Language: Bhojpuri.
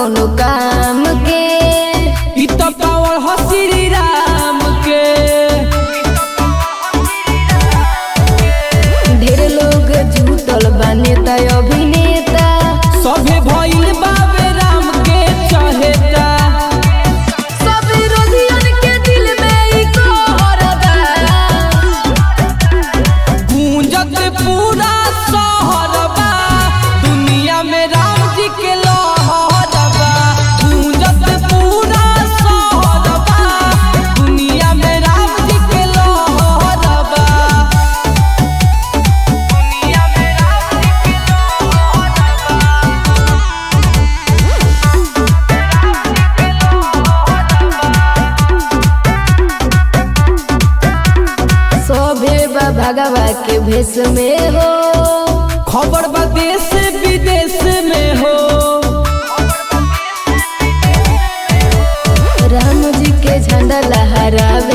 कौनो काम के इ त पावर ह श्री राम के ढेर लोग जुटल बा नेता अभिनेता सभे भइल बाबे राम के चहेता सब विरोधियन के दिल में ई कहर बा गूंजत पूरा शहर बा दुनिया में राम जी के लहर बा गूंजत पूरा शहर बा दुनिया में राम जी के लहर बा दुनिया में राम जी के सभे बा भगवा के भेष में हो खबर बा देश विदेश में हो राम जी के झंडा लहरावे